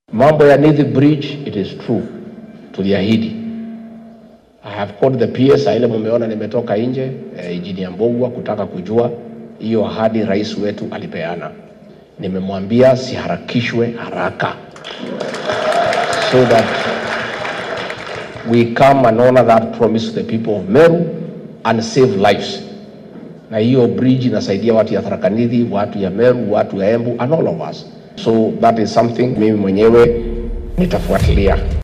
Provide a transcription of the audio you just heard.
Mambo ya Nithi Bridge, it is true, tuliahidi. I have called the PS, ile mumeona nimetoka nje eh, Engineer Mbogwa kutaka kujua hiyo ahadi rais wetu alipeana. Nimemwambia siharakishwe haraka so that we come and honor that promise to the people of Meru and save lives. Na hiyo bridge inasaidia watu ya Tharaka Nithi, watu ya Meru, watu ya Embu and all of us. So that is something mimi mwenyewe nitafuatilia.